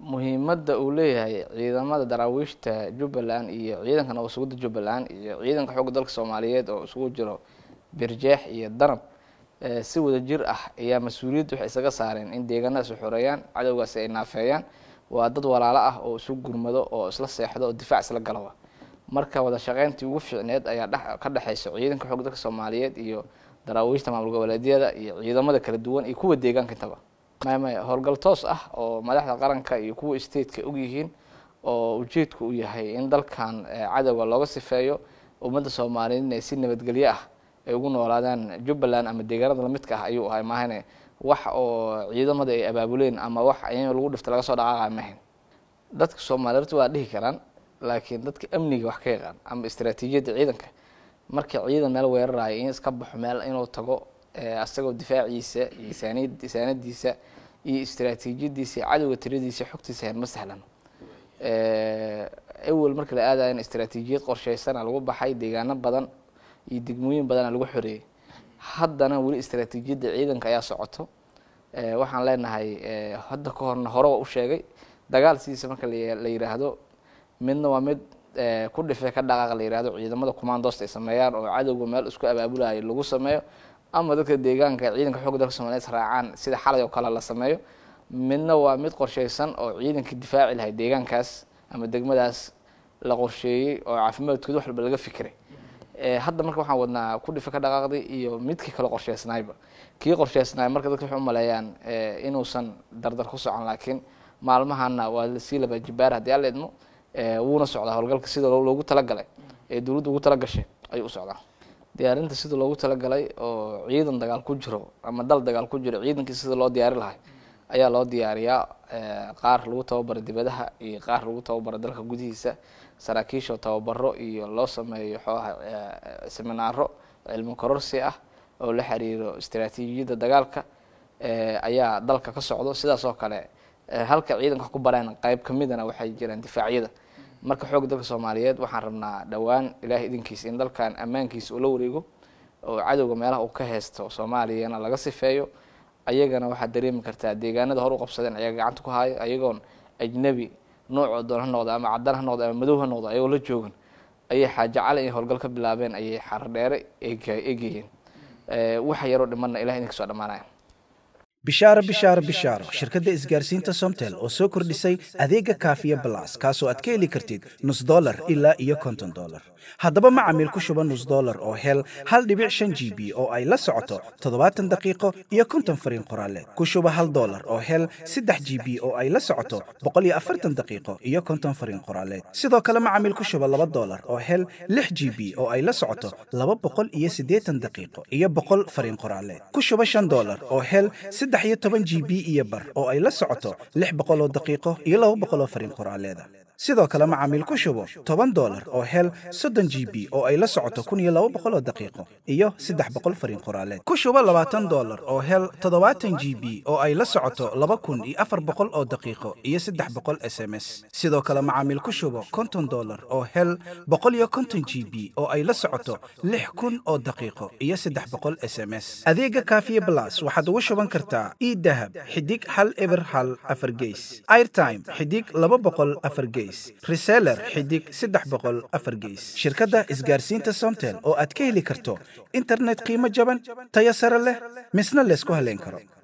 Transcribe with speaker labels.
Speaker 1: muhiimadda uu leeyahay ciidamada daraawiishta jubbaland iyo ciidanka nabad sugidda jubbaland iyo ciidanka xoogga dalka soomaaliyeed oo isugu jiro birjeex iyo danab si wada jir ah ayaa mas-uuliyadda waxay isaga saareen in deegaanadaas xoreeyaan cadowgaasi ay naafeeyaan waa dad walaalo ah oo isu gurmado oo isla seexdo oo difaac isla galaba marka wada shaqeyntii ugu fiicneed ayaa dhex ka dhexeysa ciidanka xoogga dalka soomaaliyeed iyo daraawiishta maamul goboleedyada iyo ciidamada kala duwan iyo kuwa deegaanka intaba maya maya howlgal toos ah oo madaxda qaranka iyo kuwa stateka og yihiin oo ujeedku uu yahay in dalkan cadowga looga sifeeyo ummadda soomaaliyeed inay si nabadgelyo ah ay ugu noolaadaan jubbaland ama deegaanada lamidka ah ayuu ahay maahane wax oo ciidamada ay abaabuleen ama wax in lagu dhifta laga soo dhaqaaqa mahayn dadka soomaaliyeed waa dhihi karaan laakiin dadka amniga wax ka yaqaan ama istaraatiijiyadda ciidanka marka ciidan meel weerarayo in iska baxo meel inuu tago asagoo difaaciisa iyo saanid saanadiisa iyo istaraatiijiyadiisa iyo cadowga tiradiisa xogtiisa hayn ma sahlan awel marka la aadaya in istaraatiijiyad qorsheysana lagu baxay deegaano badan iyo degmooyin badana lagu xoreeyey haddana weli istaraatiijiyadda ciidanka ayaa socoto waxaan leenahay hadda ka horna hore waa u sheegay dagaal sidiisa marka la yiraahdo midna waa mid ku dhife ka dhaqaaq la yihahdo ciidamada commandoost ay sameeyaan oo cadowga meel isku abaabulayo lagu sameeyo ama dadka deegaanka ciidanka xoogga dalka soomaliyeed raacaan sida xalay oo kale la sameeyo midna waa mid qorsheysan oo ciidanka difaaci lahay deegaankaas ama degmadaas la qorsheeyey oo caafimaadkooda wax walba laga fikiray hadda marka waxaan wadnaa ku dhife ka dhaqaaqday iyo midkii kale qorsheysnaayba kii qorsheysnaay marka dadka waxay umaleeyaan inuusan dardar ku socon laakiin maalmahana waa lasii laba jibaar haddii alla idmo wuuna socdaa howlgalka sida loogu talagalay ee dowladda ugu talagashay ayuu u socdaa diyaarinta sida loogu talagalay oo ciidan dagaal ku jiro ama dal dagaal ku jiro ciidankii sida loo diyaari lahay ayaa loo diyaariyaa qaar lagu tababaro dibadaha iyo qaar lagu tababaro dalka gudihiisa saraakiisha tababaro iyo loo sameeyo xooha seminaaro cilmi kororsi ah oo la xiriiro istaraatiijiyadda dagaalka ayaa dalka ka socdo sidaas oo kale halka ciidanka wax ku bareen qayb kamidana waxay jiraan difaacyada marka xoogga dalka soomaaliyeed waxaan rabnaa dhowaan ilaahay idinkiisa in dalkan ammaankiisa uu la wareego oo cadowga meelaha uu ka haysto soomaaliyana laga sifeeyo ayagana waxaad dareemi kartaa deegaanada hor u qabsadeen ayaga gacanta ku haayo ayagoon ajnebi noocoo doon ha noqda ama cadaan ha noqda ama madow ha noqda ayagoo la joogan ayay xaajo cali inay howlgal ka bilaabeen ayay xardheere eegayeen waxa yaroo dhimanna ilahay idinka soo dhammaanaya
Speaker 2: bishaaro bishaaro bishaaro shirkadda isgaarsiinta somtel oo soo kordhisay adeega kaafiya balas kaasoo aad ka heli kartid nus dolar ilaa iyo konton dolar haddaba macamiil ku shuba nus dolar oo hel hal dhibic shan g b oo ay la socoto toddobaatan daqiiqo iyo konton fariin qoraaleed ku shuba hal dolar oo hel saddex g b oo ay la socoto boqol iyo afartan daqiiqo iyo konton fariin qoraaleed sidoo kale macamiil ku shuba laba dolar oo hel lix g b oo ay la socoto laba boqol iyo siddeetan daqiiqo iyo boqol fariin qoraaleed ku shuba shan dolar oo hel saddex iyo toban g b iyo bar oo ay la socoto lix boqoloo daqiiqo iyo laba boqoloo fariin qoraaleeda sidoo kale macaamiil ku shubo toban dolar oo hel soddon g b oo ay la socoto kun iyo laba boqoloo daqiiqo iyo saddex boqol fariin qoraaleed ku shubo labaatan dolar oo hel toddobaatan g b oo ay la socoto laba kun iyo afar boqol oo daqiiqo iyo saddex boqol s m s sidoo kale macaamiil ku shubo konton dolar oo hel boqol iyo konton g b oo ay la socoto lix kun oo daqiiqo iyo saddex boqol s m s adeega kaafiye blas waxaad ugu shuban kartaa idahab xidig hal eber hal afar geys airtime xidig laba boqol afar geys reseller xidig saddex boqol afar geys shirkadda isgaarsiinta somtel oo aad ka heli karto internet qiimo jaban tayo sare leh misna laysku haleyn karo